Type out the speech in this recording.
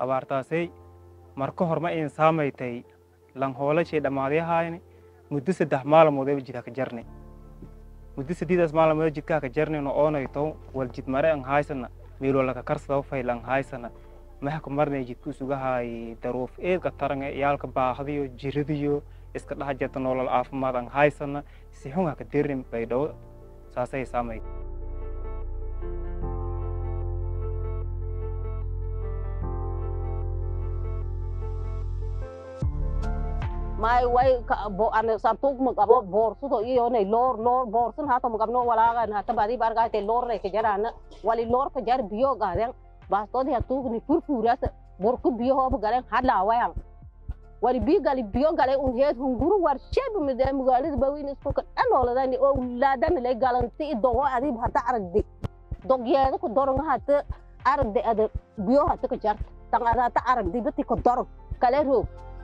abaartaasay marka hor ma iin saamaytay lan hoolashay dhammaadyahaayni muddo saddex maalmoodeba jidha ka jarni muddo saddeedaas maalmood jidkaa ka jarnino oonayto wal jid mare an haysana meelo laka karsada fayl an haysana maxka marnay jidku sugahaay daruuf eedka tarange iyaalka baahdiyo jiradiyo iska dhex jirta nolol caafimaad an haysana si xun haka dirin baydhabo saasay saamay may way ka bo ane sabtug magabo borsudo iyo ne lor lor borsun hato magabno walaga na tabadi barga te lor re ke jarana wali lor ke jar biyo gaden bastodi hatug ni furfuras borku biyo ho galen hadla wayang wali bi gali biyo gale un het hunguru war sheb mi de mugali bawin isku ka anola dani o ladan le galanti dogo adi hata aragdi dog yeeda ku dorong hata aragdi ada biyo hata ke jar tangada ta aragdi beti ko dorong kale ro